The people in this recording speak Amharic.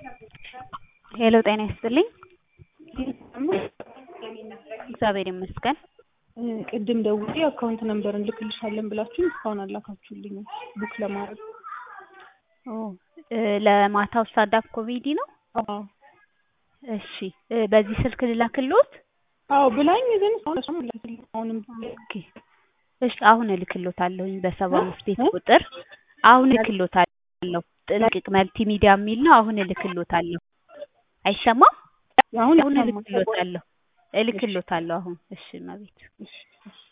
ሄሎ ጤና ይስጥልኝ። እግዚአብሔር ይመስገን። ቅድም ደውዬ አካውንት ነምበር እንልክልሻለን ብላችሁ እስካሁን አላካችሁልኝም ቡክ ለማድረግ። ኦ ለማታው ስታንዳፕ ኮሜዲ ነው? አዎ እሺ በዚህ ስልክ ልላክልዎት? አዎ ብላኝ ግን እስካሁን እሷም አላክልኝ አሁንም ኦኬ እሺ አሁን እልክልዎታለሁኝ በሰባ አምስት ቤት ቁጥር አሁን እልክልዎታለሁ። ጥንቅቅ መልቲ ሚዲያ የሚል ነው። አሁን እልክልዎታለሁ። አይሰማም? አሁን አሁን ይሰማል። እልክልዎታለሁ እልክልዎታለሁ አሁን። እሺ እመቤት እሺ እሺ